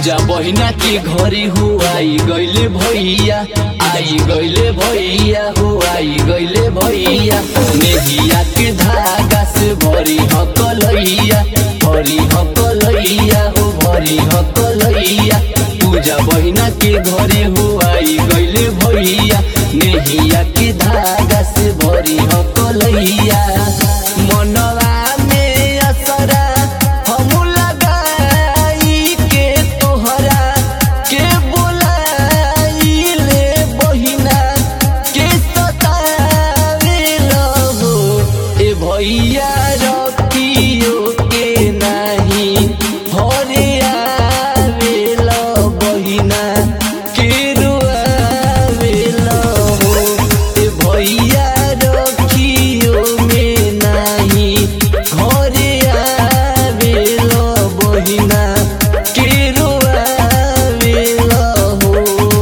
पूजा बहिना के घरे हो आई गईले भैया आई गईले भैया हो आई गईले भैया नेहिया के धागा से भरी हकलैया भरी हकलैया हो भरी हकलैया पूजा बहिना के घरे हो आई गईले भैया नेहिया के धागा से भरी हकलैया मनवा में असरा हमू लगाई के तोहरा के बोलाइले बहिना के सतावेल हो ए भैया रखियो के नाही हरे आवेल बहिना के रुआवेल हो ए भैया रखियो में नाही घरे आवेल बहिना के रुआवेल हो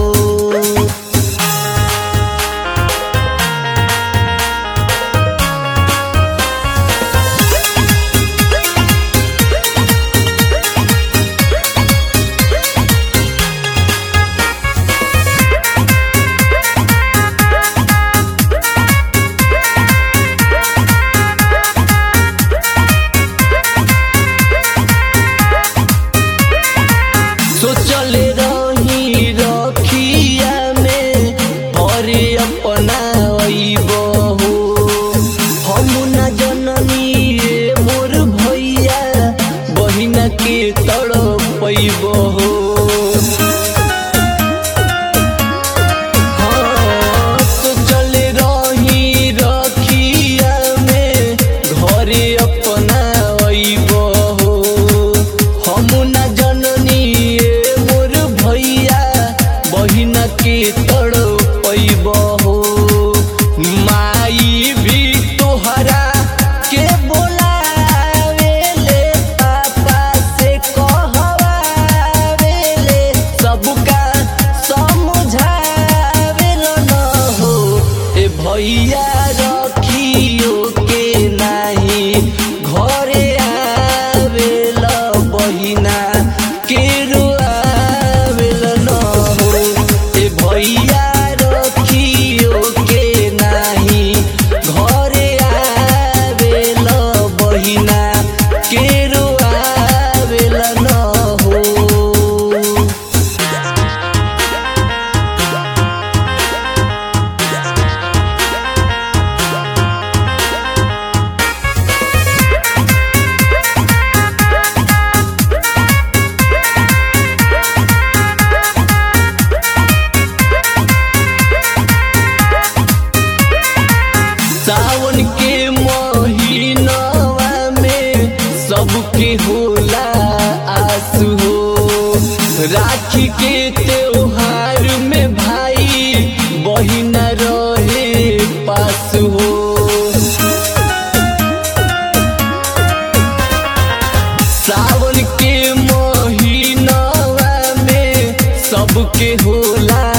सोचले रही रखिया में भरे अपना अइबहु हम न जननी रे मोर भैया बहिना के तड़पइबहु हाँ, सोचले रही रखिया में घरे अपना अइबहु हम न जननी ए मोर भैया बहिना के तड़पइबहु माई भी तोहरा के बोलावेले पापा से कहवावेले सबका समझावेल न हो ए भैया रखियो के नाही घरे आवेल बहिना के रुआवेल न हो ए भैया रखियो के नाही घरे आवेल बहिना के रुआवेल न हो सावन के महीनवा में सबके होला आंसू हो राखी के त्योहार में भाई बहिना रहे पास हो सावन के महीनवा में सबके होला